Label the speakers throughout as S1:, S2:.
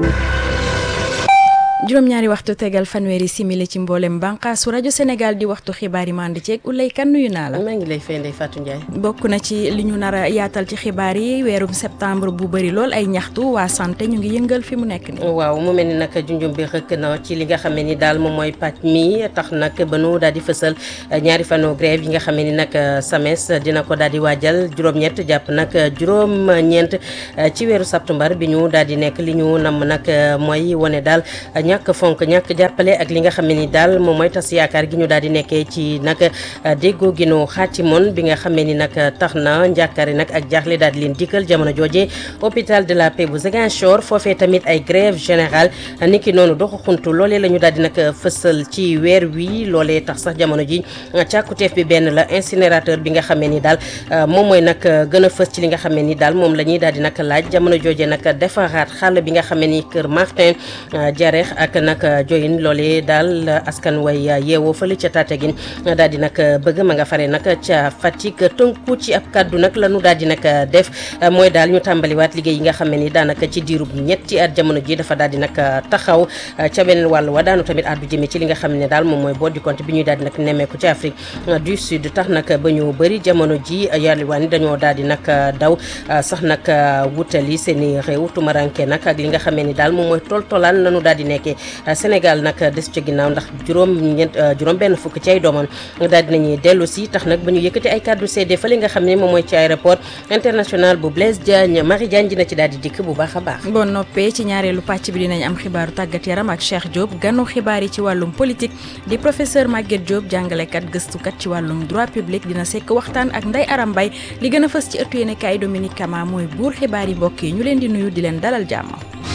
S1: juróom-ñaari waxtu tegal fanweeri simili ci mboolem bànqaasu rajo Sénégal di waxtu xibaar yi mandi ceeg Ulay kan nuyu naa la.
S2: maa ngi lay fay Ndeye Fatou Ndiaye.
S1: bokk na ci li ñu nar a yaatal ci xibaar yi weerum septembre bu bëri lool ay ñaxtu waa santé ñu ngi yëngal fi mu nekk nii.
S2: waaw mu mel ni nag junjum bi rëkk na ci li nga xam ne ni daal moom mooy pàcc mi tax nag ba nu daal di fësal ñaari fanu grève yi nga xam ne ni nag SAMES dina ko daal di waajal juróom-ñett jàpp nag juróom-ñeent ci weeru septembre bi ñu daal di nekk li ñu nam nag mooy wane daal. ñàkk fonk ñàkk jàppale ak li nga xam ne ni daal moom mooy tas yaakaar gi ñu daal di nekkee ci nag déggoo gi nu xaatimoon bi nga xam ne ni nag tax na njàkkaare nag ak jaaxle daal di leen dikkal jamono jooje hôpital de la Paix bu Ziguinchor foofee tamit ay grève générale niki noonu doxu xuntu loolee la ñu daal di nag fësal ci weer wi loolee tax sax jamono ji càkkuteef bi benn la incinérateur bi nga xam ne ni daal moom mooy nag gën a fës ci li nga xam ne ni daal moom la ñuy daal di nag laaj jamono jooje nag defaraat xàll bi nga xam ne ni kër Martin Jareex ak nag joyin loolee daal askan way yeewoo fële ca Tataguine daal di nag bëgg ma nga fare nag ca Fatick tënku ci ab kaddu nag la ñu daal di nag def mooy daal ñu tàmbaliwaat liggéey yi nga xam ne ni daanaka ci diirub ñetti at jamono ji dafa daal di nag taxaw ca beneen wàll wa daanu tamit addu jëme ci li nga xam ne daal moom mooy boo di compte bi ñuy daal di nag nemmeeku ci Afrique du Sud tax nag ba ñu bëri jamono ji yàlliwaan dañoo daal di nag daw sax nag wutali seen i réew tumaranke nag ak li nga xam ne ni daal moom mooy toltolaan lañu daal di nekkee Sénégal nag des ca ginnaaw ndax juróom ñeent juróom benn fukk ci ay doomam daal dinañuy dellu si tax nag ba ñu yëkkati ay kàddu seede fële nga xam ne moom mooy ci aéroport international bu Blaise Diagne Marie Diagne dina ci daal di dikk bu baax a baax.
S1: bon noppee ci ñaareelu pàcc bi dinañ am xibaaru tàggat yaram ak Cheikh Diop ganu xibaar yi ci wàllum politique di professeur Maguette Diop jàngalekat gëstukat ci wàllum droit public dina sekk waxtaan ak Ndeye Aram Mbaye li gën a fës ci ëttu yéenekaay Dominique Kama mooy buur xibaar yi mbokk yi ñu leen di nuyu di leen dalal jàmm.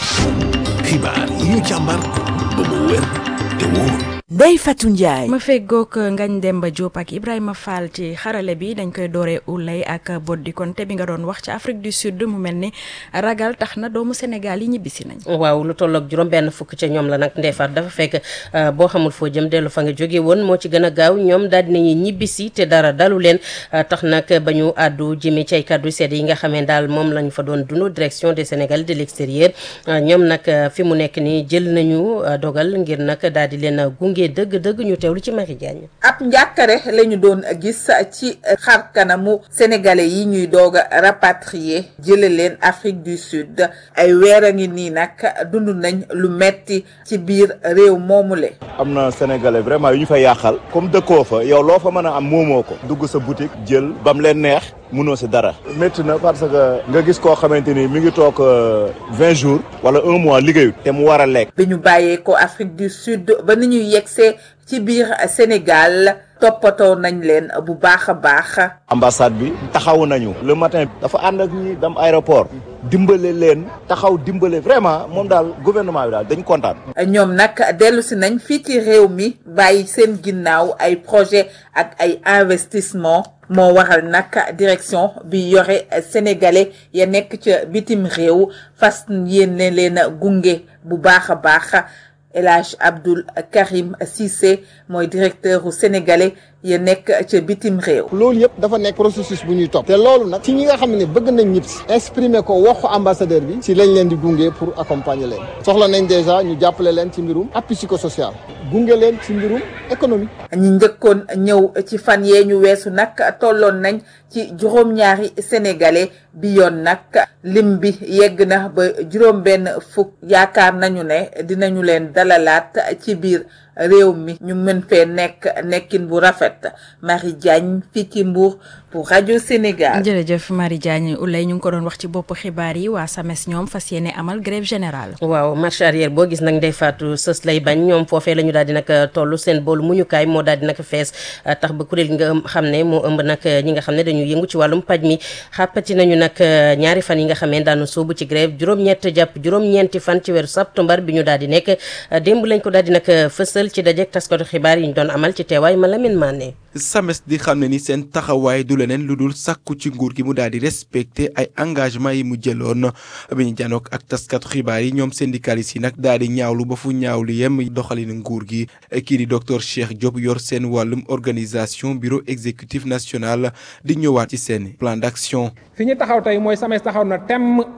S3: xibaar yi ñu càmbar ba mu wér te wóor.
S4: Ndeye Fatou Ndiaye.
S1: ma feggoog Ngagne Demba Diop ak Ibrahima Fall ci xarale bi dañ koy dooree ulay ak Boddi Konté bi nga doon wax ci Afrique du Sud mu mel ni ragal tax na doomu Sénégal yi ñibbisi nañ.
S2: waaw lu tolloog juróom benn fukk ca ñoom la nag ndeefaat dafa fekk boo xamul foo jëm dellu fa nga jóge woon moo ci gën a gaaw ñoom daal dinañuy ñibbisi te dara dalu leen tax nag ba ñu àddu jëmee ci ay kàddu sedd yi nga xamee daal moom lañ fa doon dund direction des Sénégalais de l'extérieur ñoom nag fi mu nekk nii jël nañu dogal ngir nag daal di leen gunge dëgg-dëgg ñu teewlu ci Marie Diagne.
S5: ab njàkkare la ñu doon gis ci xar kanamu sénégalais yi ñuy doog a rapatrier jële leen Afrique du Sud ay weer a ngi nii nag dund nañ lu metti ci biir réew moomule.
S6: am na sénégalais vraiment yu ñu fa yàqal comme dëkkoo fa yow loo fa mën a am moomoo ko dugg sa boutique jël bam leen neex mënoo si dara métti na parce que nga gis koo xamante ni mi ngi toog vingt jours wala un mois liggéeyut te mu war a lekk.
S5: bi ñu bàyyee ko Afrique du Sud ba ni ñuy yegsee ci biir Sénégal toppatoo nañ leen bu baax a baax.
S6: ambassade bi taxaw nañu le matin dafa ànd ak ñi dem aéroport dimbale leen taxaw dimbale vraiment moom daal gouvernement bi daal dañ kontaan.
S5: ñoom nag dellu si nañ fii ci réew mi bàyyi seen ginnaaw ay projet ak ay investissement moo waral nag direction bi yore sénégalais ya nekk ca bitim réew fas yéene leen gunge bu baax a baax. El Hadj Abdoul Karim Cissé mooy directeur u sénégalais ya nekk ca bitim réew.
S7: loolu yëpp dafa nekk processus bu ñuy topp. te loolu nag ci ñi nga xam ne bëgg nañ ñëpp si. exprimer ko waxu ambassadeur bi. si lañ leen di gunge pour accompagner leen. soxla nañ déjà ñu jàppale leen ci mbirum appui psychosocial. gunge leen ci mbirum économie.
S5: ñi njëkkoon ñëw ci fan yee ñu weesu nag tolloon nañ ci juróom-ñaari sénégalais bi yoon nag lim bi yegg na ba juróom-benn fukk yaakaar nañu ne dinañu leen dalalaat ci biir réew mi ñu mën fee nekk nekkin bu rafet Marie Diagne fii ci Mbour pour rajo Sénégal.
S1: jërëjëf Marie Diagne Ulay ñu ngi ko doon wax ci bopp xibaar yi waa SAMES ñoom fas yéene amal grève générale.
S2: waaw marche arrière boo gis nag ndey faatu sës lay bañ ñoom foofee la ñu daal di nag toll seen boolu muñukaay moo daal di nag fees tax ba kuréel gi nga xam ne moo ëmb nag ñi nga xam ne dañuy yëngu ci wàllum paj mi xàppati nañu nag ñaari fan yi nga xam ne daanu soobu ci grève juróom-ñett jàpp juróom-ñeenti fan ci weeru septembre bi ñu daal di nekk démb lañ ko daal di nag fësal ci dajeek taskatu xibaar yi ñu doon amal ci teewaay ma Lamine Mané
S8: SAMES di xam ne ni seen taxawaay du leneen lu dul sàkku ci nguur gi mu daal di respecté ay engagement yi mu jëloon bi ñu janook ak taskatu xibaar yi ñoom syndicalistes yi nag daal di ñaawlu ba fu ñaawlu yem doxalinu nguur gi kii di docteur Cheikh Diop yor seen wàllum organisation bureau exécutif national di ñëwaat ci seen plan d'action.
S9: fi ñu taxaw tey mooy SAMES taxaw na temm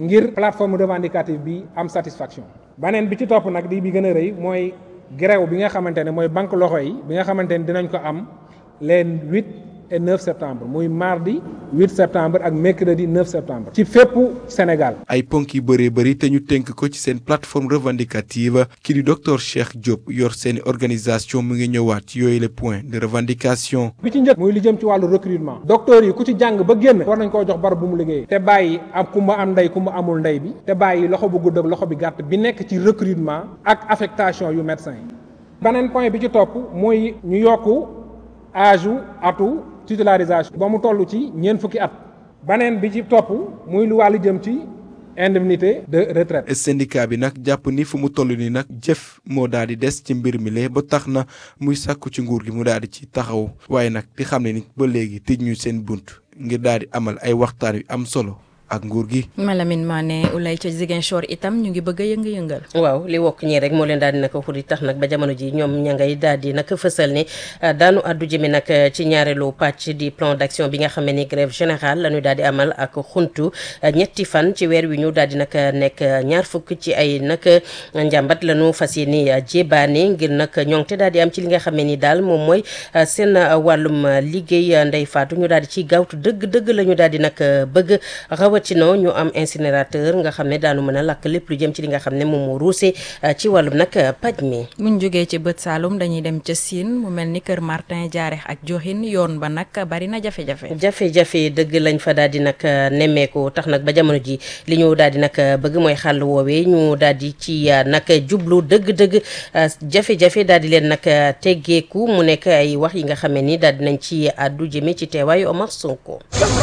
S4: ngir plateforme revendicative bi am satisfaction baneen bi ci topp nag di bi gën a rëy mooy grève bi nga xamante ne mooy banque loxo yi bi nga xamante ne dinañ ko am les huit et 9 septembre muy mardi 8 septembre ak mercredi 9 septembre ci fépp Sénégal.
S8: ay ponk yu bëree bëri te ñu tënk ko ci seen plateforme revendicative kii di docteur Cheikh Diop yor seeni organisation mu ngi ñëwaat ci yooyu les points de revendication.
S4: bi ci njëkk muy li jëm ci wàllu recrutement. docteur yi ku ci jàng ba génn. war nañ koo jox barab bu mu liggéeyee. te bàyyi am ku ma am ndey ku ma amul ndey bi. te bàyyi loxo bu gudd ak loxo bi gàtt bi nekk ci recrutement ak affectation yu médecin yi. beneen point bi ci topp muy ñu yokk âge atu. titularisation ba mu toll ci ñeent fukki at baneen bi ci topp muy lu wàllu jëm ci indemnité de retraite
S8: syndicat bi nag jàpp ni fu mu toll ni nag jëf moo daal di des ci mbir mi lee ba tax na muy sàkku ci nguur gi mu daal di ci taxaw waaye nag di xam ne ni ba léegi tëj ñu seen bunt ngir daal di amal ay waxtaan yu am solo ak nguur gi.
S1: Malamine Mané Ulay ca Ziguinchor itam ñu ngi bëgg a yënga-yëngal
S2: waaw li wokk ñii rek moo leen daal di nag xuri tax nag ba jamono ji ñoom ña ngay daal di nag fësal ne daanu addu jëme nag ci ñaareelu pàcc di plan d'action bi nga xam ne ni grève générale la ñu daal di amal ak xuntu ñetti fan ci weer wi ñu daal di nag nekk ñaar fukk ci ay nag njàmbat la ñu fas yéene jébaane ngir nag ñoŋte daal di am ci li nga xam ne ni daal moom mooy seen wàllum liggéey ndey faatu ñu daal di ci gaawtu dëgg-dëgg la ñu daal di nag bëgg rawatina ñu am incinérateur nga xam ne daanu mën a lakk lépp lu jëm ci li nga xam ne moom moo ruuse ci wàllum nag paj mi.
S1: buñ jógee ci bët Saalum dañuy dem ca Sine mu mel ni kër Martin Jaareex ak Joxin yoon ba nag bari na jafe-jafe.
S2: jafe-jafe dëgg lañ fa daal di nag nemmeeku tax nag ba jamono ji li ñu daal di nag bëgg mooy xàll woowee ñu daal di ci nag jublu dëgg-dëgg jafe-jafe daal di leen nag teggeeku mu nekk ay wax yi nga xam ne ni daal di nañ ci àddu jëme ci teewaayu Omar Sonko.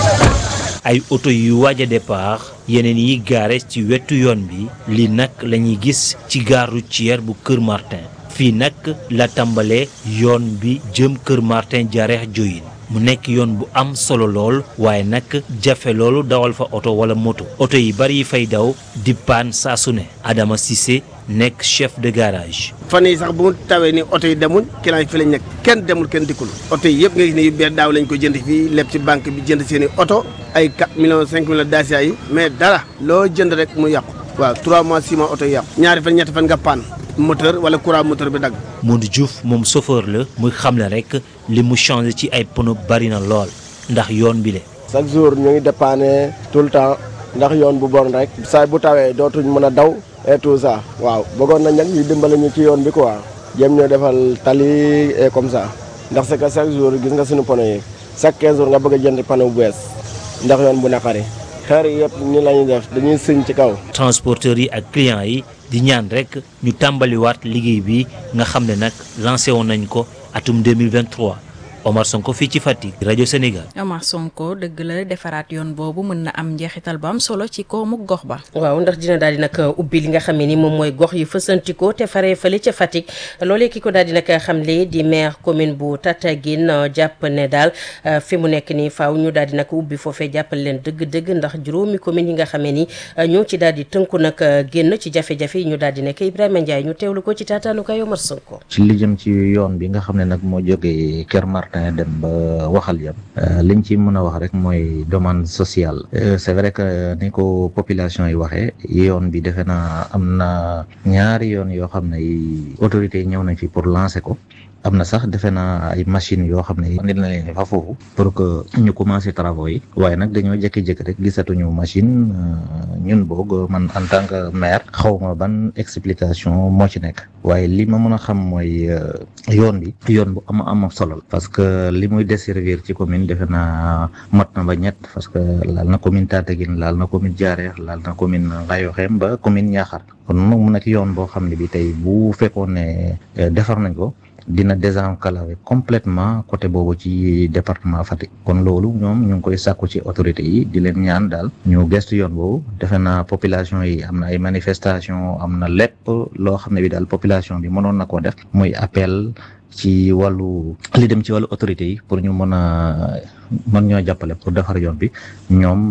S9: ay oto yu waaj a départ yeneen yi gaare ci wetu yoon bi lii nag la ñuy gis ci gare routière bu Kër Martin fii nag la tàmbalee yoon bi jëm Kër Martin Jaareex Joyin mu nekk yoon bu am solo lool waaye nag jafe loolu dawal fa oto wala moto oto yi bari yi fay daw di paan saa su ne Adama Cissé nekk chef de garage.
S10: fan yi sax bu mu tawee ni oto yi demul client yi fi lañ nekk kenn demul kenn dikkul oto yi yëpp nga gis ne yu bees daaw lañ ko jënd fii leb ci banque bi jënd seen i oto ay 4 millions 5 millions dacia yi mais dara loo jënd rek mu yàqu waaw 3 mois 6 mois oto yi yàqu ñaari fan ñetti fan nga paan moteur wala courant moteur bi dagg.
S9: Modou Diouf moom chauffeur la muy xamle rek li mu changé ci ay pneu bari na lool ndax yoon bi le
S11: chaque jour ñu ngi dépanner tout le temps ndax yoon bu bon rek saa bu tawee dootuñ mën a daw et tout ça waaw bëggoon nañ nag ñu dimbale ñu ci yoon bi quoi jéem ñoo defal tali et comme ça ndax c'est que chaque jour gis nga suñu pneu yi chaque 15 jours nga bëgg a jënd pneu bu bees ndax yoon bu naqari xeer yi yëpp ni la ñuy def dañuy sëñ ci kaw.
S9: transporteurs yi ak clients yi di ñaan rek ñu tàmbaliwaat liggéey bi nga xam ne nag lancé woon nañ ko atum 2023 Omar Sonko fii ci Fatick rajo Sénégal.
S1: Omar Sonko dëgg la defaraat yoon boobu mën na am njeexital bu am solo ci koomu gox ba.
S2: waaw ndax dina daal di nag ubbi li nga xam ne ni moom mooy gox yu fësantikoo te faree fële ca Fatick loolee ki ko daal di nag xamle di maire commune bu Tataguine jàpp ne daal fi mu nekk nii faaw ñu daal di nag ubbi foofee jàppal leen dëgg-dëgg ndax juróomi commune yi nga xam ne ni ñoo ci daal di tënku nag génn ci jafe-jafe yi ñu daal di nekk Ibrahima Ndiaye ñu teewlu ko ci taataanu kay Omar Sonko.
S12: ci li jëm ci yoon bi nga xam ne nag moo jógee Kër Martin dem ba waxal yam liñ ci mën a wax rek mooy demande sociale c'est vrai que ni ko population yi waxee yoon bi defe naa am na ñaari yoon yoo xam ne autorités yi ñëw nañ fi pour lancer ko am na sax defe naa ay machines yoo xam ne nit na leen fa foofu pour que ñu commencer travaux yi waaye nag dañoo jékki-jékki rek gisatuñu machine ñun boog man en tant que maire xaw ma ban explication moo ci nekk waaye li ma mën a xam mooy yoon bi yoon bu am am solo parce que li muy desservir ci commune defe naa mat na ba ñett parce que laal na commune Tataguine laal na commune Diarère laal na commune Ngayokhem ba commune Niakhar kon nag mu nekk yoon boo xam ne bi tey bu fekkoon ne defar nañ ko dina désenclaver complètement côté boobu ci département Fatick kon loolu ñoom ñu ngi koy sàkku ci autorités yi di leen ñaan daal ñu gestu yoon boobu defe naa population yi am na ay manifestation am na lépp loo xam ne bi daal population bi mënoon na koo def muy appel ci wàllu li dem ci wàllu autorités yi pour ñu mën a mën ñoo jàppale pour defar yoon bi ñoom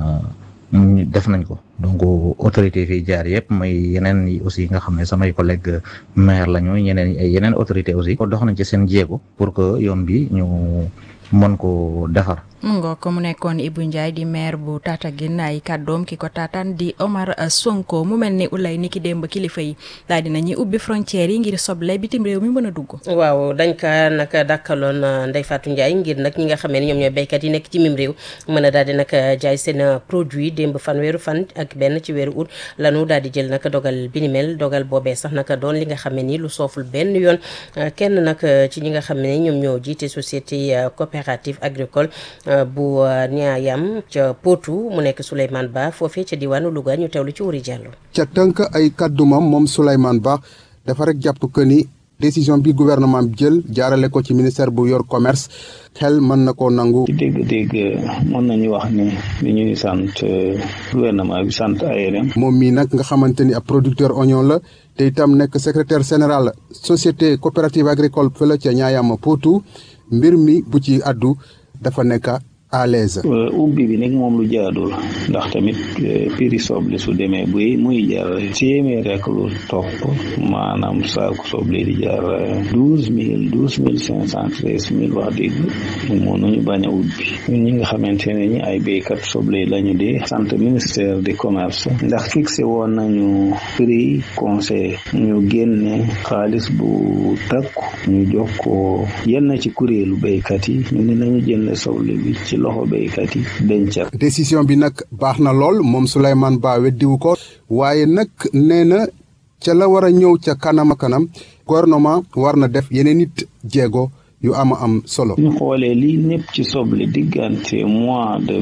S12: def nañ ko donc autorité fii jaar yëpp mooy yeneen yi aussi nga xam ne samay collègue maire la ñu ñeneen yeneen autorité aussi ko dox nañ ci seen jéego pour que yoon bi ñu mën ko defar.
S1: mu ngoo ko mu nekkoon Ibou Ndiaye di maire bu Tataguine ay kàddoom ki ko taataan di Omar Sonko mu mel ni ulay ni ki démb kilifa yi daal dina ñuy ubbi frontières yi ngir soble bitim réew mi mën a dugg.
S2: waaw dañ ka nag dàkkaloon Ndeye Fatou Ndiaye ngir nag ñi nga xam ne ñoom ñooy béykat yi nekk ci mim réew mën a daal di nag jaay seen produit démb fan weeru fan ak benn ci weeru août lanu daal di jël nag dogal bi ni mel dogal boobee sax nag doon li nga xam ne ni lu sooful benn yoon kenn nag ci ñi nga xam ne ñoom ñoo jiite société coopérative agricole. bu Niayam ca Potou mu nekk Souleymane Ba foofee ca diwaanu Louga ñu teewlu ci Wuri Diallo.
S13: ca tënk ay kàddumam moom Souleymane Ba dafa rek jàpp que ni décision bi gouvernement bi jël jaarale ko ci ministère bu yor commerce xel mën na koo nangu.
S14: ci dégg-dégg mën nañu wax ni li ñuy sant gouvernement bi sant ARM.
S13: moom mii nag nga xamante ni ab producteur oignon la te itam nekk secrétaire général société coopérative agricole fële ca Niayam Potou mbir mi bu ci addu dafa nekk à l'aise
S14: ubbi bi nag moom lu jaadul ndax tamit prix soble su demee buy muy jar téeméer rek lu topp maanaam saaku soble di jar douze mille douze mille cinq cent treize mille wax dëgg mënuñu bañ a ubbi ñun ñi nga xamante ne ñi ay béykat soble lañu di sant ministère du commerce ndax fixé woon nañu prix conseil ñu génne xaalis bu takku ñu jox ko yenn ci kuréelu béykat yi ñu ne nañu jënd soble bi ci loxo béykat yi dencal
S13: décision bi nag baax na lool moom Souleymane Ba weddiwu ko waaye nag nee na ca la war a ñëw ca kanam a kanam gouvernement war na def yeneen it jéego yu ama am solo.
S14: ñu xoolee lii népp ci soble diggante mois de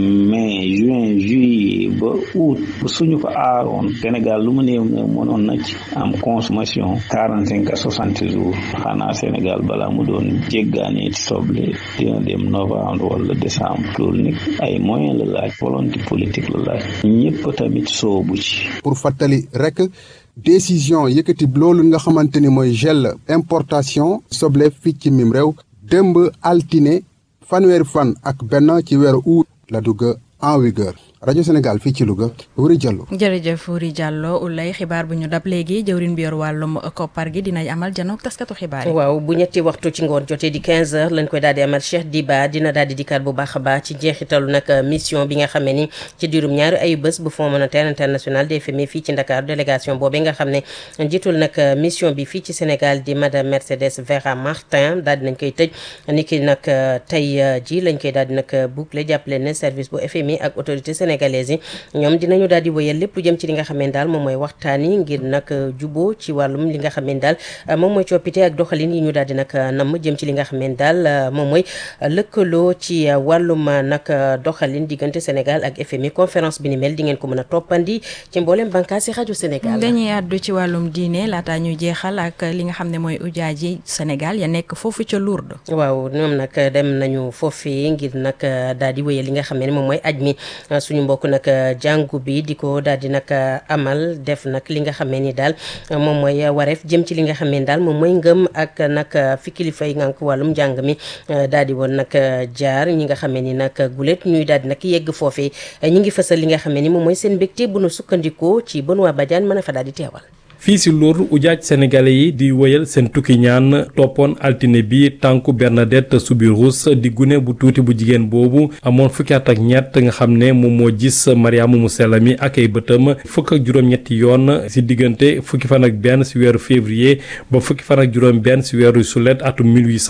S14: mai juin juillet ba août ba suñu ko aaroon Sénégal lu mu néew néew mënoon na ci am consommation quarante cinq à soixante jours xanaa Sénégal balaa mu doon jéggaane ci soble dina dem novembre wala décembre loolu nag ay moyen la laaj volonté politique la laaj ñëpp tamit soobu ci.
S13: pour fàttali rek. décision yëkkati loolu nga xamante ni mooy gel importation soble fii ci mim réew démb altine fanweeri fan ak benn ci weeru août la dugg en vigueur rajo Sénégal fii ci Louga Wuri Diallo.
S1: jërëjëf Wuri Diallo ulay xibaar bu ñu dab léegi jëwrin bi yor wàllum koppar gi dinañ amal janook taskatu xibaar yi.
S2: waaw bu ñetti waxtu ci ngoon jotee di 15 heures lañ koy daal di amal Cheikh Diba dina daal di dikkaat bu baax a baax ci jeexitalu nag mission bi nga xam ne ni ci diirum ñaari ayu bés bu Fonds monétaire international des FMI fii ci Ndakaaru délégation boobee nga xam ne njiitul nag mission bi fii ci Sénégal di madame Mercedes Vera Martin daal di nañ koy tëj ni ki nag tey ji lañ koy daal di nag boucler jàppale ne service bu FMI ak autorité sénégalaise yi ñoom dinañu daal di wëyal lépp lu jëm ci li nga xam ne daal moom mooy waxtaan yi ngir nag juboo ci wàllum li nga xam ne daal moom mooy coppite ak doxalin yi ñu daal di nag namm jëm ci li nga xam ne daal moom mooy lëkkaloo ci wàllum nag doxalin diggante Sénégal ak FMI conférence bi ni mel di ngeen ko mën a toppandi ci mboolem bànqaas yi rajo Sénégal.
S1: dañuy àddu ci wàllum diine laata ñu jeexal ak li nga xam ne mooy ujaaji Sénégal ya nekk foofu ca Lourdes.
S2: waaw ñoom nag dem nañu foofee ngir nag daal di wëyal li nga xam ne moom mooy aj mi suñu mbokk nag jàngu bi di ko daal di nag amal def nag li nga xam ne ni daal moom mooy wareef jëm ci li nga xam ne daal moom mooy ngëm ak nag fi kilifa yi ngànk wàllum njàng mi daal di woon nag jaar ñi nga xam ne ni nag gulet ñuy daal di nag yegg foofee ñi ngi fësal li nga xam ne ni moom mooy seen mbégte bu nu sukkandikoo ci Benoît Badiane mën a fa daal di teewal.
S15: fii si Lourdes ujaaj sénégalais yi di wëyal seen tukki ñaan toppoon altine bi tànku Bernadette Soubirous di gune bu tuuti bu jigéen boobu amoon fukki at ak ñett nga xam ne moom moo gis Mariama mu sell mi ak ay bëtam fukk ak juróom-ñetti yoon si diggante fukki fan ak benn si weeru février ba fukki fan ak juróom benn si weeru sulet atum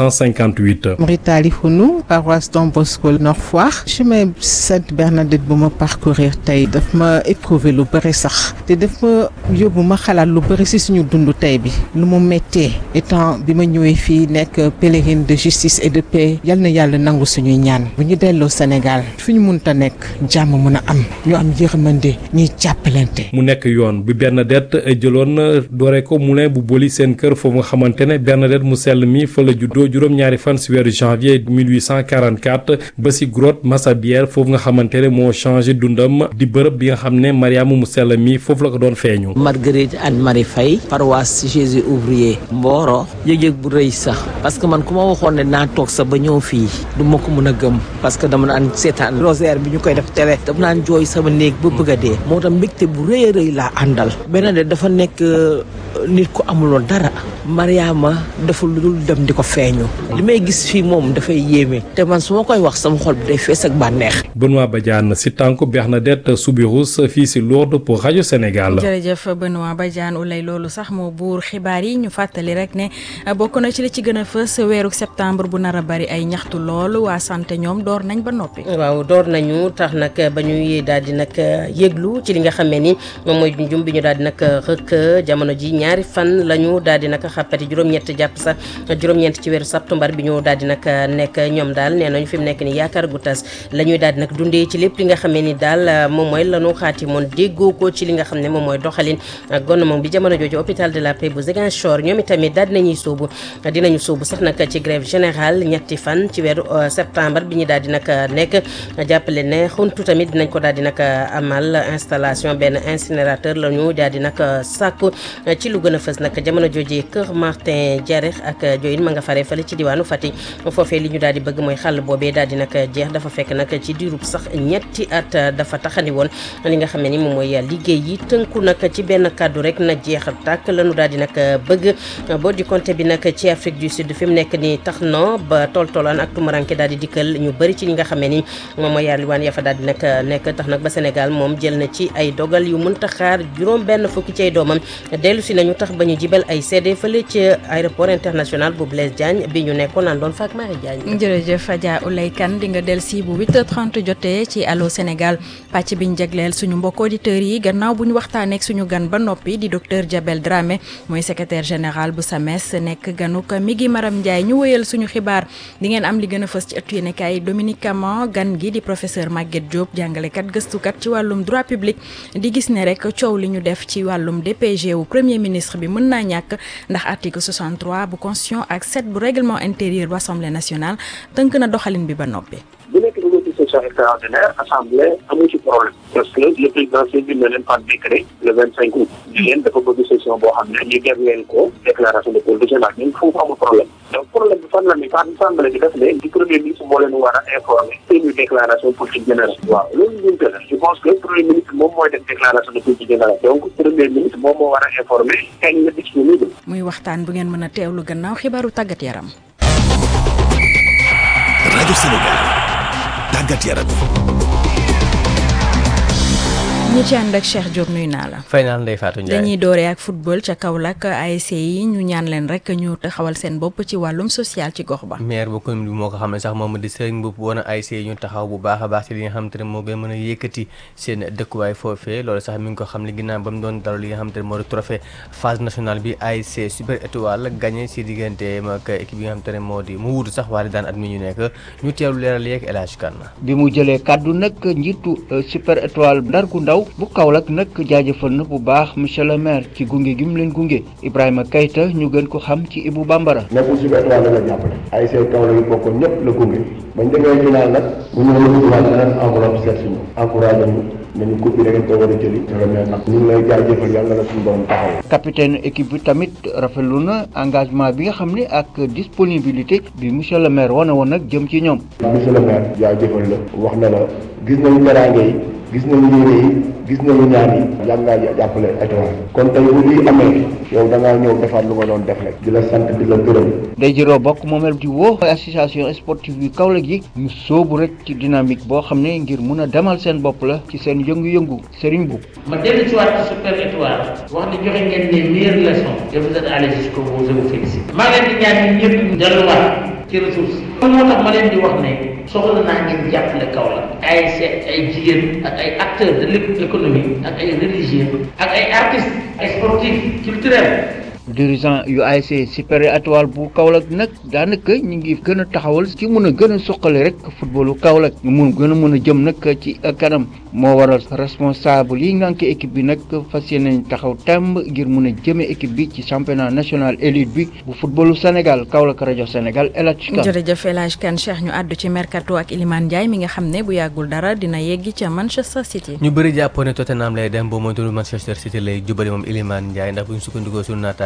S15: 1858.
S16: Maritali Founou paroisse Don Bosco Nord Foire chemin Sainte Bernadette bu ma parcourir tey daf ma éprouvé lu bëri sax te daf ma yóbbu ma xalaat lu bëri si suñu dund tey bi lu mu méttee étant bi ma ñëwee fii nekk pèlerine de justice et de paix yal na yàlla nangu suñuy ñaan bu ñu delloo Sénégal fi ñu munta nekk jàmm mën a am ñu am yërmande ñuy jàppalante.
S15: mu nekk yoon bi Bernadette jëloon doore ko moulin bu boli seen kër foofu nga xamante ne Bernadette mu sell mi fa la juddoo juróom-ñaari fan si weeru janvier 1844 ba si grotte Massabielle foofu nga xamante ne moo changé dundam di bërëb bi nga xam ne Mariama mu sell mi foofu la ko doon feeñu.
S17: Marguerite Anne Marie Faye paroisse Jésus ouvrier Mboro yëg-yëg bu rëy sax parce que man ku ma waxoon ne naa toog sax ba ñëw fii du ma ko mën a gëm parce que dama naan seetaan rosaire bi ñu koy def télé dama naan jooy sama néeg ba bëgg a dee moo tax mbégte bu rëy a rëy laa àndal beneen de dafa nekk nit ku amuloon dara Mariama deful lu dul dem di ko feeñu li may gis fii moom dafay yéeme te man su ma koy wax sama xol bi day fees ak bànneex
S15: Benoît Badiane si tànku Bernadette Soubirous fii si Lourdes pour rajo Sénégal.
S1: jërëjëf Benoît Badiane ulay loolu sax moo buur xibaar yi ñu fàttali rek ne bokk na ci li ci gën a fës weeru septembre bu nar a bari ay ñaxtu lool waa santé ñoom door nañ ba noppi.
S2: waaw door nañu tax nag ba ñuy daal di nag yëglu ci li nga xamee ni moom mooy junjum bi ñu daal di nag rëkk jamono ji ñaari fan la ñu daal di nag xàppati juróom-ñett jàpp sax juróom-ñeent ci weeru septembre bi ñu daal di nag nekk ñoom daal nee nañu fi mu nekk ni yaakaar gu tas la ñuy daal di nag dundee ci lépp li nga xamee ni daal moom mooy lanu xaati moon déggoo ko ci li nga xam ne moom mooy doxalin gouvernement bi jamono jooju hôpital de la Paix bu Ziguinchor ñoom itamit daal dinañuy sóobu dinañu sóobu sax nag ci grève générale ñetti fan ci weeru septembre bi ñu daal di nag nekk jàppale ne xuntu tamit dinañ ko daal di nag amal installation benn incinérateur la ñu daal di nag sàkku ci lu gën a fës nag jamono jooju Kër Martin Diarèx ak Diohine ma nga faree fële ci diwaanu Fatick foofee li ñu daal di bëgg mooy xàll boobee daal di nag jeex dafa fekk nag ci diirub sax ñetti at dafa taxani woon li nga xam ne ni moom mooy liggéey yi tënku nag ci benn kàddu rek na jeex tàkk lañu daal di nag bëgg boo di compté bi nag ci Afrique du Sud fi mu nekk ni tax na ba tool toolaan ak tumuranke daal di dikkal ñu bëri ci ñi nga xam ne ni moom mooy yàlliwaan ya fa daal di nag nekk tax nag ba Sénégal moom jël na ci ay dogal yu mënta xaar juróom benn fukki ci ay doomam dellu si nañu tax ba ñu jibal ay seede fële ci aéroport international bu Blaise Diagne bi ñu nekkoon naan doon faak Marie Diagne
S1: jërëjëf Adja Oulay Kane di nga del si bu 8h30 jotee ci Allô Sénégal pàcc biñ jagleel suñu mbokk auditeurs yi gannaaw bu ñu waxtaanee ak suñu gan ba noppi di docteur Diabel Dramé mooy secrétaire général bu SAMES nekk ganuk mi ngi Maram Ndiaye ñu wëyal suñu xibaar di ngeen am li gën a fës ci ëttu yéenekaay Dominique Camon gan gi di professeur Maguette Diop jàngalekat gëstukat ci wàllum droit public di gis ne rek coow li ñu def ci wàllum DPG wu premier ministre bi mën naa ñàkk ndax article 63 bu constitution ak 7 bu règlement intérieur bu assemblée nationale tënk na doxalin bi ba noppi.
S18: bu nekk niveau de session extraordinaire assemblée amu ci problème parce que le président saisir na leen par décret le vingt cinq août di leen dafa bëgg session boo xam ne ñu def leen ko déclaration de politique générale ñun foofu amul problème donc problème bi fan la ni fan assemblée bi def ne di premier ministre moo leen war a informer seeni déclaration politique générale waaw loolu ñunte la je pense que premier ministre moom mooy def déclaration de politique générale donc premier ministre moom moo war a informer kañ la disponible
S1: muy waxtaan bu ngeen mën a teewlu gannaaw xibaaru tàggat yaram.
S3: rajo Sénégal tàggat yaram.
S1: ñi ci ànd ak Cheikh Diop nuyu naa la.
S19: fay naa Ndeye Fatou Ndiaye
S1: dañuy dooree ak football ca Kaolack ASC yi ñu ñaan leen rek ñu taxawal seen bopp ci wàllum social ci gox ba.
S19: maire bu commune bi moo ko xam ne sax moom di Serigne Mboup woon a ASC yi ñu taxaw bu baax a baax ci li nga xam te ne moo gën mën a yëkkati seen dëkkuwaay foofee loolu sax mi ngi ko xam ne ginnaaw ba mu doon dalal li nga xam te ne moo di trophée phase nationale bi ASC Super Étoile gagné si diggante ak équipe yi nga xam te ne moo di mu wuutu sax waa daan at mi ñu nekk ñu teewlu leeral yeeg El Hadj Kane
S20: bi mu jëlee kàddu nag njiitu Super Étoile Ndar gu ndaw bu Kaolack nag jaajëfal na bu baax monsieur le maire ci gunge gi mu leen gunge Ibrahima Kayta ñu gën ko xam ci Ibou Bambara.
S21: nekkul Super Étoile la la jàppale ay seen Kaolack yi bokkoon ñëpp la gunge bañ demee final nag bu ñu la wutiwaat beneen enveloppe seet si ñu encouragé ñu ne ñu coupe bi da ngeen ko war a jëli monsieur le maire nag ñu ngi lay jaajëfal yàlla na suñu borom taxaw
S20: capitaine équipe bi tamit rafetlu na engagement bi nga xam ne ak disponibilité bi monsieur le maire wane woon nag jëm ci ñoom.
S21: monsieur le maire jaajëfal la wax na la gis nañu teraange yi gis nañu yéene yi gis nañu ñaan yi yàgg ngaa jàppale étoile kon tey bu lii amee yow da ngaa ñëw defaat lu nga doon def rek di la sant di la gërëm
S20: day jëroo bokk moomeel di woo association sportive yu Kaolack yi ñu sóobu rek ci dynamique boo xam ne ngir mun a demal seen bopp la ci seen yëngu-yëngu Serigne Bou
S22: ma dellu ci waat ci super étoile wax ne joxe ngeen les meilleures leçons et vous êtes allés jusqu'au bout je vous félicite maa leen di ñaan ñun ñëpp ñu delluwaat ci ressources yi moo tax ma leen di wax ne soxla naa ngeen jàppale Kaolack ay seet ay jigéen ak ay acteurs de l'économie ak ay religieux ak ay artistes ay sportifs culturels
S20: dirigeant yu ASC Super Étoile bu Kaolack nag daanaka ñu ngi gën a taxawal ci mun a gën a suqali rek footballu Kaolack ñu mun gën a mun a jëm nag ci kanam moo waral responsable yi ngànk équipe bi nag fas yéene taxaw temb ngir mun a jëme équipe bi ci championnat national élite bi bu footballu Sénégal Kaolack rajo Sénégal El Hadj Kane
S1: jërëjëf El Hadj Kane Cheikh ñu àddu ci mercato ak Iliman Ndiaye mi nga xam ne bu yàggul dara dina yeggi ca Manchester City.
S19: ñu bëri jàppoon ne Tottenham lay dem boo moytuwul Manchester City lay jubali moom Iliman Ndiaye ndax bu ñu sukkandikoo suñu naataango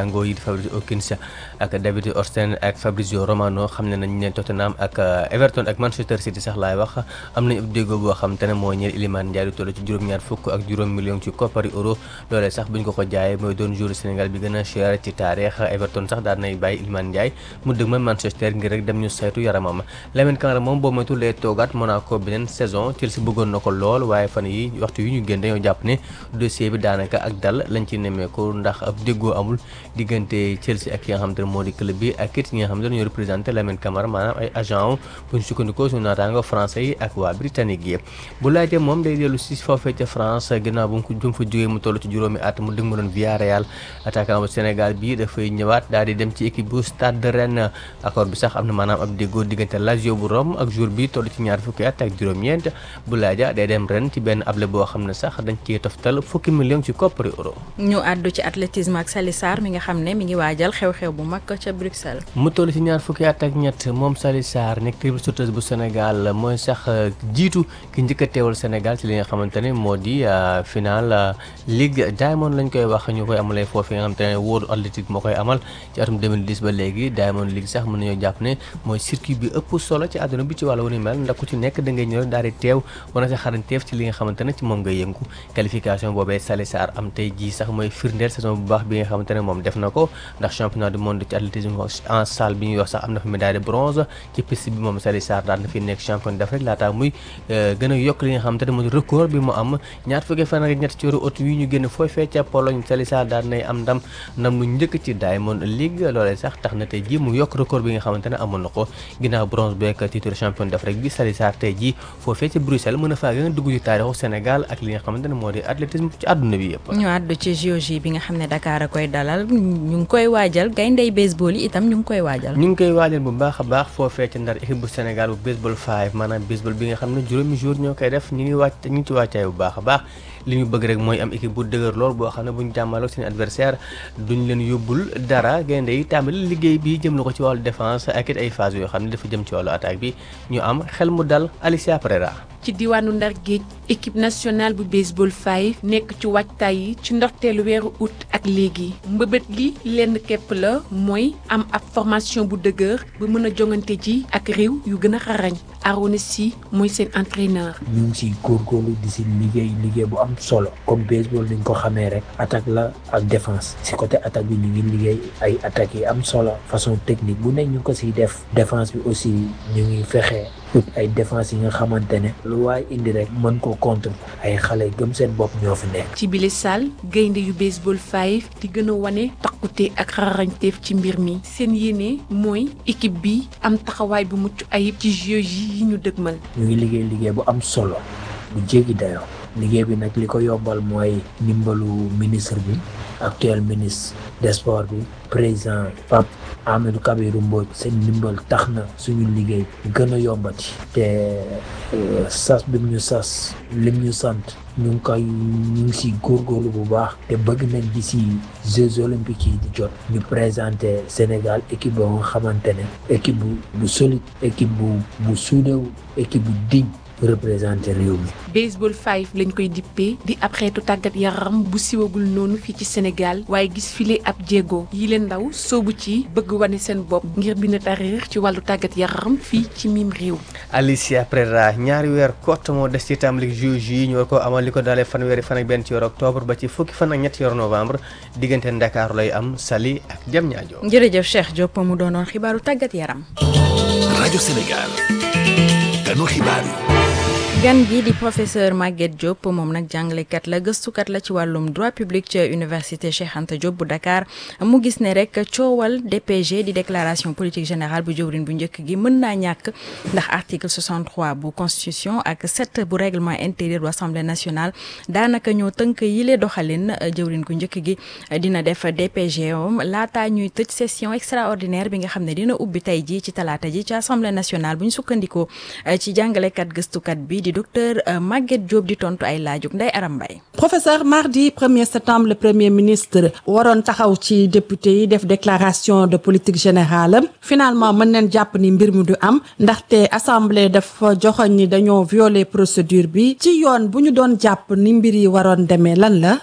S19: naataango yi di Fabrizio Hawkins ak David Ornstein ak Fabrizio Romano xam ne nañ ne Tottenham ak Everton ak Manchester City sax laay wax am nañu ab déggoo boo xam te ne moo ñeel Iliman Ndiaye du toll ci juróom-ñaar fukk ak juróom million ci koppari euro loolee sax buñ ko ko jaayee mooy doon joueur Sénégal bi gën a cher ci taarix Everton sax daan nay bàyyi Iliman Ndiaye mu dëgg ma Manchester ngir rek dem ñu saytu yaramam Lamine Camara moom boo moytu lee toogaat Monaco beneen saison Chelsea bëggoon na ko lool waaye fan yi waxtu yi ñu génn dañoo jàpp ne dossier bi daanaka ak dal lañ ci nemmeeku ndax ab déggoo amul diggante Chelsea ak ki nga xam te ne moo di club bi ak it ñi nga xam te ne ñoo représenté Lamine Camara maanaam ay agent bu ñu sukkandikoo suñu naataango français yi ak waa britannique yi bu laajee moom day dellu si foofee ca France ginnaaw bu mu ko bu mu fa jógee mu toll ci juróomi at mu dëgg ma doon Villarreal attaquant bu Sénégal bi dafay ñëwaat daal di dem ci équipe bu Stade de Rennes accord bi sax am na maanaam ab déggoo diggante Lazio bu Rome ak jour bi toll ci ñaar fukki at ak juróom-ñeent bu laaja day dem ren ci benn able boo xam ne sax dañ ciy toftal fukki million ci koppari euro
S1: ñu àddu ci athlétisme ak Sali Sarr mi nga xam ne mi ngi waajal xew-xew bu mag ca Bruxelles.
S19: mu toll ci ñaar fukki at ak ñett moom Sali Sarr nekk triple sauteuse bu Sénégal mooy sax jiitu ki njëkk a teewal Sénégal ci li nga xamante ne moo di final Ligue Diamond lañ koy wax ñu koy amalee foofu nga xamante ne World Athletic moo koy amal ci atum 2010 ba léegi Diamond League sax mën nañoo jàpp ne mooy circuit bi ëpp solo ci àdduna bi ci wàllu wu ni mel ndax ku ci nekk da ngay ñëw daal di teew wana sa xarañteef ci li nga xamante ne ci moom ngay yëngu qualification boobee Sali Sarr am tey jii sax mooy firndeel saison bu baax bi nga xamante ne moom def na ko ndax championnat du monde ci athlétisme en salle bi ñuy wax sax am na fa médaille de bronze ci piste bi moom Sali Sarr daan na fi nekk champion d'Afrique laataa muy gën a yokk li nga xamante ne mooy record bi mu am ñaar fukki fan ak ñett ci weeru août wi ñu génn fooy fee ca Pologne Sali Sarr daan nay am ndam ndam lu njëkk ci Diamond League loolee sax tax na tey jii mu yokk record bi nga xamante ne amoon na ko ginnaaw bronze beek titre champion d'Afrique bi Sali Sarr tey jii foofee ci Bruxelles mën a faa gën a dugg ci taarixu Sénégal ak li nga xamante ne moo di athlétisme ci àdduna bi yëpp
S1: ñu àddu ci JOJ bi nga xam ne Dakar a koy dalal ñu ngi koy waajal gayndey baseball yi itam ñu ngi koy waajal
S19: ñu ngi koy waajal bu baax a baax foofee ci ndar équipe bu Sénégal bu baseball 5 maanaam baseball bi nga xam ne juróomi jour ñoo koy def ñu ngi wàcc ñu ngi ci wàccaay bu baax a baax li ñu bëgg rek mooy am équipe bu dëgër lool boo xam ne bu ñu jàmmaloo seen adversaire duñ leen yóbbul dara gaynde yi tàmbali liggéey bi jëm la ko ci wàllu défense ak it ay phase yoo xam ne dafa jëm ci wàllu attaque bi ñu am xel mu dal Alicia Pereira
S6: ci diwaanu Ndar Géej équipe nationale bu baseball 5 nekk ci waajtaay yi ci ndorteelu weeru août ak léegi mbëbët li lenn képp la mooy am ab formation bu dëgër ba mën a jongante ji ak réew yu gën a xarañ Arona Sy mooy seen entraîneur.
S7: ñu ngi siy góorgóorlu di si liggéey liggéey bu am solo comme baseball ni ñu ko xamee rek attaque la ak défense si côté attaque bi ñu ngi liggéey ay attaques yi am solo façon technique bu nekk ñu ko siy def défense bi aussi ñu ngi fexe. ut ay défense yi nga xamante ne lu waay indi rek mën ko contre ay xale gëm seen bopp ñoo fi nekk.
S6: ci bile salle gaynde yu baseball 5 di gën a wane takkute ak xarañteef ci mbir mi seen yéene mooy équipe bi am taxawaay bu mucc ayib ci jeux yi ñu dëgmal.
S7: ñu ngi liggéey liggéey bu am solo bu jéggi dayoo liggéey bi nag li ko yombal mooy ndimbalu ministre bi actuel ministre des sports bi président Pape Amadou Kabirou Mbodj seen ndimbal tax na suñu liggéey gën a yombati te sas bi mu ñu sas lim ñu sant ñu ngi koy ñu ngi si góorgóorlu bu baax te bëgg nañ di si Jeux olympiques yi di jot ñu présenter Sénégal équipe boo nga xamante ne équipe bu bu solide équipe bu bu suudewu équipe bu digne représenté réew mi.
S6: baseball 5 lañ koy dippee di ab xeetu tàggat yaram bu siwagul noonu fii ci Sénégal waaye gis file ab jéego yi leen ndaw soobu ci bëgg wane seen bopp ngir bind taarix ci wàllu tàggat yaram fii ci miim réew.
S19: Alicia Pereira ñaari weer kott moo des ci tàmbali juge yi ñu war ko amal li ko dalee fanweeri fan ak benn ci yor octobre ba ci fukki fan ak ñetti yor novembre diggante Ndakaaru lay am Saly ak Diamniadio.
S1: jërëjëf Cheikh Diop mu doonoon xibaaru tàggat yaram.
S3: rajo Sénégal ganu xibaar yi.
S1: gan gi di professeur Maguette Diop moom nag jàngalekat la gëstukat la ci wàllum droit public ca université Cheikh Anta Diop bu Dakar mu gis ne rek coowal DPG di déclaration politique générale bu jëwrin bu njëkk gi mën naa ñàkk ndax article 63 bu constitution ak 7 bu règlement intérieur bu assemblée nationale daanaka ñoo tënk yile doxalin jëwrin gu njëkk gi dina def DPG om laataa ñuy tëj session extraordinaire bi nga xam ne dina ubbi tey ji ci talaata ji ci assemblée nationale bu ñu sukkandikoo ci jàngalekat gëstukat bi di docteur Maguette Diop di tontu ay laajug Ndeye Aram Mbaye
S23: professeur mardi 1er septembre le premier ministre waroon taxaw ci député yi def déclaration de politique générale finalement mën neen jàpp ni mbir mi du am ndaxte assemblée dafa joxoñ ni dañoo violer procédure bi ci yoon bu ñu doon jàpp ni mbir yi waroon demee lan la.
S18: pour man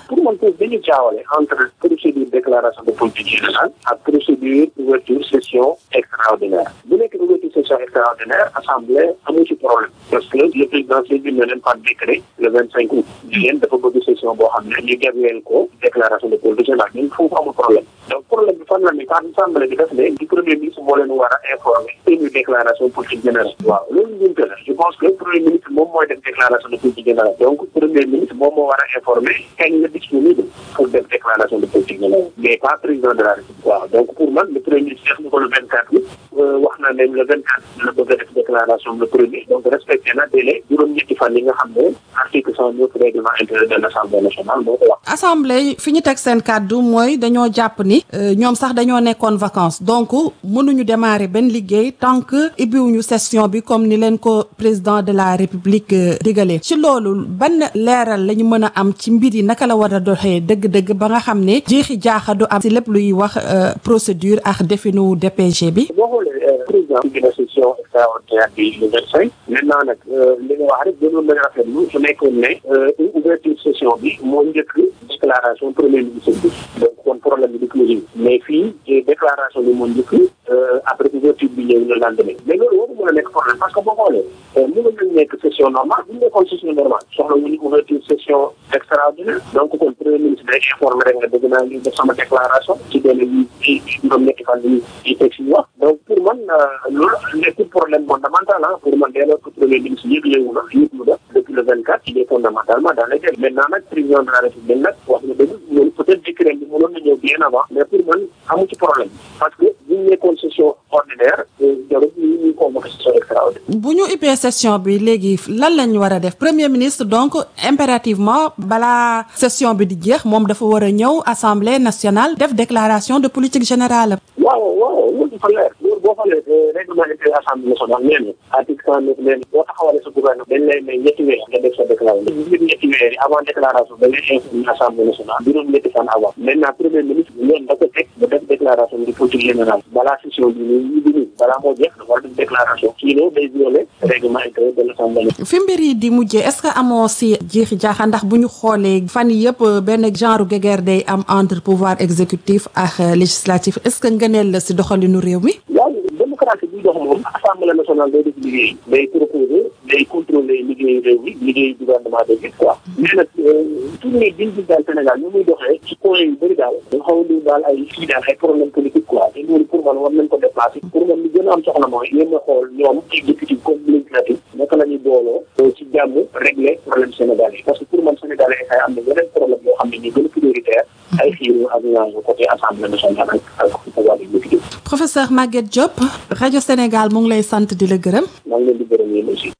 S18: que dañu jaawale entre procédure déclaration de politique générale ak procédure ouverture session extraordinaire bu nekk ouverture session extraordinaire assemblée amu ci problème parce que le président saisir na leen par décret le vingt cinq août jigéen dafa bëgg session boo xam ne ñu jagleel ko déclaration de politique générale ñun foofu amul problème donc problème bi fan la ni par assemblée bi def ne di premier ministre moo leen war a informer une déclaration politique générale waaw loolu njumte la je pense que premier ministre moom mooy def déclaration de politique générale donc premier ministre moom moo war a informer kañ la disponible pour def déclaration de politique générale mais pas président de la république waaw donc pour man le premier ministre def na ko le vingt quatre août wax na ne le vingt quatre la bëgg a def déclaration le premier donc respecté na délai juróom-ñetti fan yi nga xam ne article cent neuf règlement intérieur de l' assemblée nationale moo ko wax
S23: assemblée fi ñu teg seen kàddu mooy dañoo jàpp ni ñoom sax dañoo nekkoon vacances donc mënuñu démarrer benn liggéey tant que ibbiwuñu session bi comme ni leen ko président de la république digalee ci loolu ban leeral la ñu mën a am ci mbir yi naka la war a doxee dëgg-dëgg ba nga xam ne jeexi jaaxa du am si lépp luy wax procédure ak definu DPG bi.
S18: boo xoolee président bi na session extraordinaire bi le vingt cinq maintenant nag li nga wax rek gënoon nañu rafetlu su nekkoon ne ouverture session bi moo njëkk déclaration premier ministre bi donc kon problème bi du clôture mais fii déclaration bi moo njëkk après ouverture bi ñëw le lendemain mais loolu waru mën a nekk problème parce que boo xoolee mënoon nañu nekk session normale bu ñu nekkoon session normale soxla wu ñu ouverture session extraordinaire donc kon premier ministre day informer rek nga dëgg naa li def sama déclaration ci benn yi juróom ñetti fan yi yi teg si wax donc pour man loolu nekkul problème fondamental ah pour man dès lors que premier ministre yëglewu na yëg mu def depuis le vingt quatre il est fondamentalement dans les délais maintenant nag président de la république nag wax na dëgg loolu peut-être décret bi mënoon na ñëw bien avant mais pour man amu ci problème parce que bu ñu nekkoon session ordinaire jarul ñu ñu convoqué session extraordinaire
S23: bu ñu ubbee session bi léegi lan lañ war a def premier ministre donc impérativement balaa session bi di jeex moom dafa war a ñëw assemblée nationale def déclaration de politique générale.
S18: waaw waaw loolu dafa leer loolu boo xoolee règlement intérieur assemblée nationale nee na article cent neuf nee na boo taxawalee sa gouvernement dañ lay may ñetti weer nga def sa déclaration ñetti ñetti weer yi avant déclaration da ngay informer assemblée nationale juróom ñetti fan avant maintenant premier ministre yoon da ko teg ba def déclaration de politique générale balaa session bi nii ñu bi nii balaa moo jeex dafa war def déclaration sinon day violer règlement intérieur de l'assemblée
S23: fi mbir yi di mujjee est-ce que amoo si jiixi jaaxa ndax bu ñu xoolee fan yëpp benn genre guerre day am entre pouvoir exécutif ak législatif est-ce que ngëneel la si doxalinu réew mi.
S18: waaw démocratie bi dox moom assemblée nationale day def liggéey day proposer day contrôler liggéeyu réew mi liggéeyu gouvernement day gis quoi mais nag tournée bi ñu daal Sénégal ñu muy doxee ci point yu bëri daal da nga xaw a daal ay fii daal ay problème politique quoi te loolu pour man war nañ ko déplacer pour man li gën a am soxla mooy yéen a xool ñoom exécutif comme législatif naka la ñuy booloo ci jàmm régler problème sénégalais parce que pour man sénégalais ay am na yeneen problème yoo xam ne ñu gën a prioritaire ay xiiru ak ñaañu côté assemblée nationale ak ak pouvoir exécutif
S23: professeur Maguette Diop rajo Sénégal mu ngi lay sant di la gërëm.
S18: maa ngi leen di gërëm yéen aussi.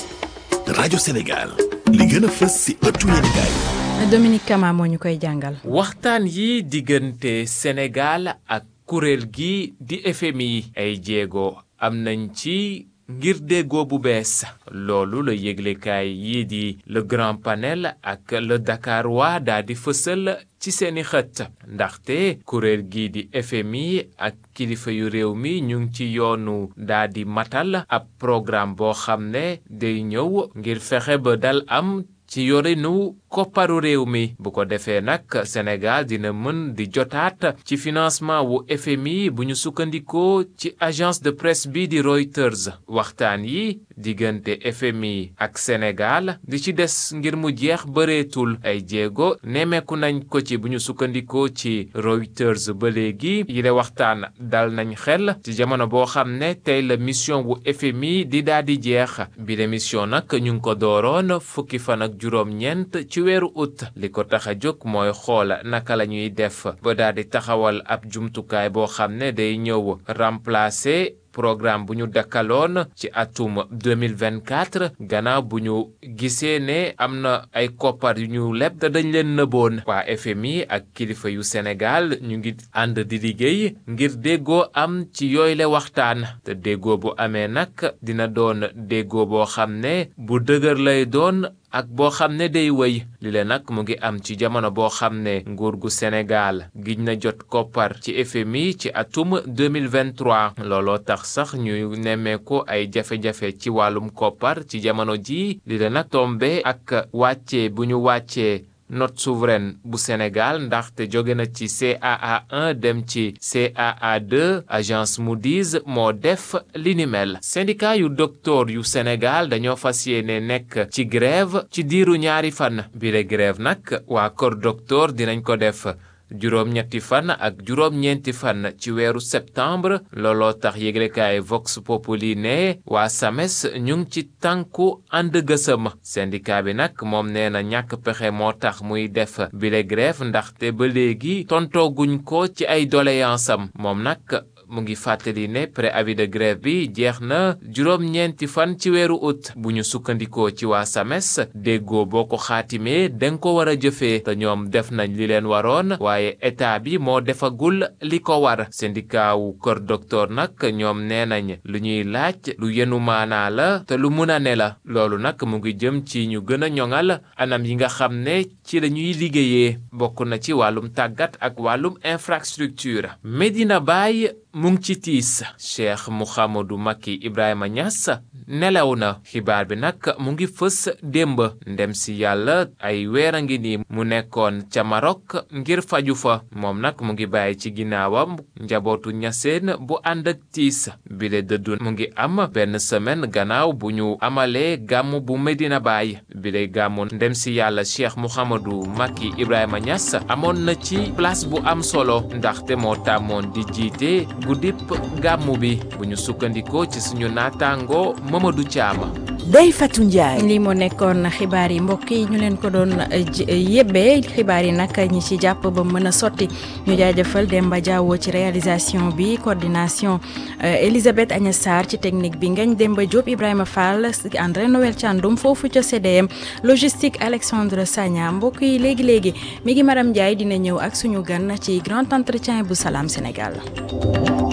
S3: rajo Sénégal li gën a fës si ëttu yéenekaay
S1: Dominique Kama moo ñu koy jàngal.
S4: waxtaan yi diggante Sénégal ak kuréel gi di FMI ay jéego am nañ ci. ngir déggoo bu bees loolu la yëglekaay yii di le grand panel ak le Dakar waa daa di fësal ci seeni xët ndaxte kuréel gii di FMI ak kilifa yu réew mi ñu ngi ci yoonu daa di matal ab programme boo xam ne day ñëw ngir fexe ba dal am ci yorinu kopparu réew mi bu ko defee nag Sénégal dina mën di jotaat ci financement wu FMI bu ñu sukkandikoo ci agence de presse bi di Reuters waxtaan yi diggante FMI ak Sénégal di ci des ngir mu jeex bëreetul ay jéego nemmeeku nañ ko ci bu ñu sukkandikoo ci Reuters ba léegi yile waxtaan dal nañ xel ci jamono boo xam ne tey la mission wu FMI di daal di jeex bi la mission nag ñu ngi ko dooroon fukki fan ak juróom-ñeent ci weeru ut li ko tax a jóg mooy xool naka la ñuy def ba daal di taxawal ab jumtukaay boo xam ne day ñëw remplacer programme bu ñu dakkaloon ci atum 2024 gannaaw bu ñu gisee ne am na ay koppar yu ñu leb te dañ leen nëboon waa FMI ak kilifa yu Sénégal ñu ngi ànd di liggéey ngir déggoo am ci yooyu le waxtaan te déggoo bu amee nag dina doon déggoo boo xam ne bu dëgër lay doon ak boo xam ne day wëy li le nag mu ngi am ci jamono boo xam ne nguur gu Sénégal giñ na jot koppar ci FMI ci atum 2023 looloo tax sax ñuy nemmeeku ay jafe-jafe ci wàllum koppar ci jamono ji li le nag tombe ak wàcce bu ñu wàccee note souveraine bu Sénégal ndaxte jóge na ci CAA 1 dem ci CAA 2 agence Moody's moo def li ni mel syndicat yu docteur yu Sénégal dañoo fas yéene nekk ci grève ci diiru ñaari fan bile grève nag waa kër docteur dinañ ko def juróom-ñetti fan ak juróom-ñeenti fan ci weeru septembre looloo tax yëglekaay Vox Populi ne waa SAMES ñu ngi ci tànku ànd gësëm syndicat bi nag moom nee na ñàkk pexe moo tax muy def bile grève ndaxte ba léegi tontooguñ ko ci ay doléance am moom nag mu ngi fàttali ne préavis de grève bi jeex na juróom-ñeenti fan ci weeru août bu ñu sukkandikoo ci waa SAMES déggoo boo ko xaatimee danga ko war a jëfee te ñoom def nañ li leen waroon waaye état bi moo defagul li ko war syndicat wu kër docteur nag ñoom nee nañ lu ñuy laaj lu yenu maanaa la te lu mun a ne la loolu nag mu ngi jëm ci ñu gën a ñoŋal anam yi nga xam ne ci la ñuy liggéeyee bokk na ci wàllum tàggat ak wàllum infrastructure Medina Baye mu ngi ci tiis Cheikh Mouhamadou Macky Ibrahima Niass nelaw na xibaar bi nag mu ngi fës démb ndem si yàlla ay weer a ngi nii mu nekkoon ca Maroc ngir faju fa moom nag mu ngi bàyyi ci ginnaawam njabootu ñaseen bu ànd ak tiis bile dëddu mu ngi am benn semaine gannaaw bu ñu amalee gàmm bu Medina Baye bile gàmmu ndem si yàlla Cheikh Mouhamadou Macky Ibrahima Niass amoon na ci place bu am solo ndaxte moo tàmmoon di jiite guddip gàmmu bi bu ñu sukkandikoo ci suñu naataango Mamadou Thiam.
S1: Ndeye Fatou Ndiaye. lii moo nekkoon xibaar yi mbokk yi ñu leen ko doon yébbee xibaar yi nag ñi ci jàpp ba mën a sotti ñu jaajëfal Demba Diawo ci réalisation bi coordination Elisabeth Agnès Sarr ci technique bi Ngagne Demba Diop Ibrahima Fall André Noël Thiandoum foofu ca CDM logistique Alexandre Sagna mbokk yi léegi léegi mi ngi Maram Ndiaye dina ñëw ak suñu gan ci grand entretien bu Salam Sénégal.